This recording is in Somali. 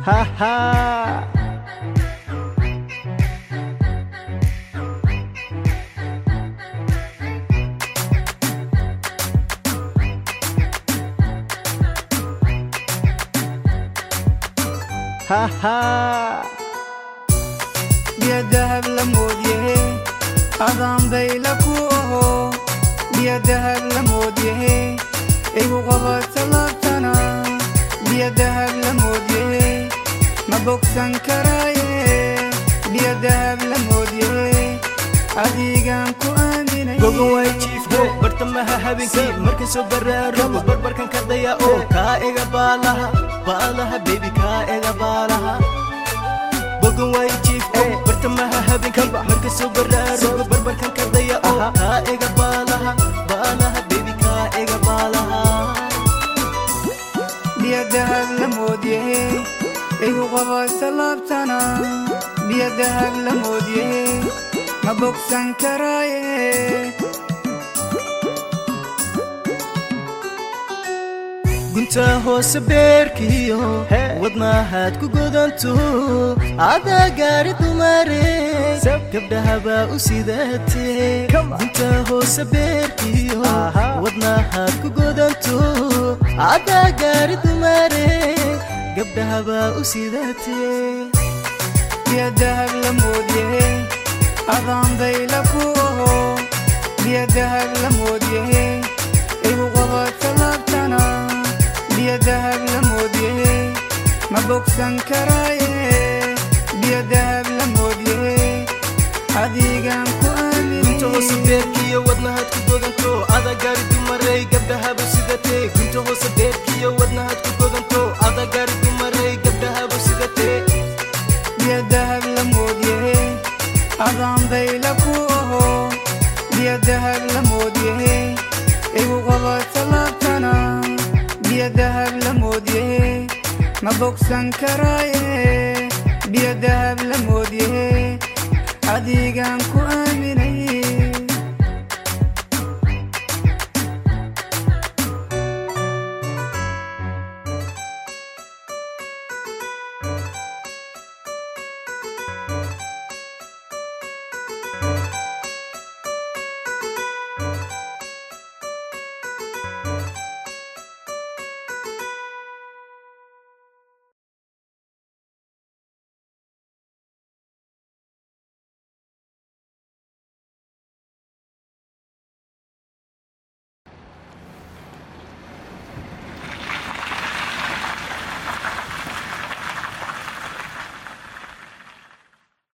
haha haha biyo dahab la moodyahe adaan bayla ku aho biyo dahab la moodyahe igu qabata laabtana biyo dahab la moodyahe ma bogsan karaaye biyo dahab la moodyahe adigaan ku aaminay gogo way jiifko bartamaha habeenkii marka soo baraarugo barbarkan ka daya oo kaa ega baalaha baalaha bebi kaa ega baalaha gogo way jiifko bartamaha habeenkii marka soo baraarugo barbarkan ka daya oo kaa ega baalaha baalaha bebi kaa ega baalaha biyo dahab la moodyahe igu qabata laabtana biyo dahab la moodyahe ma bogsan karaaye gunta hoose beerkiyo Hey. wadnahaad ku godanto adaa gaari dumare Sab. gabdhahabaa u sidatee Come on. gunta hoose beerkiyo Aha. wadnahaad ku godanto adaa gaari dumare gabdhahabaa u sidatee biyo dahab la moodyahe adaan bayla ku aho biyo dahab la moodyahe igu qabata laabtana biyo dahab la moodyahe ma bogsan karaaye biyo dahab la moodyahe adigaan ku gunta hoose aaminay beerkiyo wadnahaad ku godanto adaa gaari dumarey gabdhahaba sidatee gunta hoose beerkiyo wadnahaad ku godanto adaa gaari dumarey gabdhahaba sidatee biyo dahab la moodyahe adaan bayla ku aho biyo dahab la moodyahe igu qabata laabtana biyo dahab la moodyahe ma bogsan karaaye biyo dahab la moodyahe adigaan ku aaminay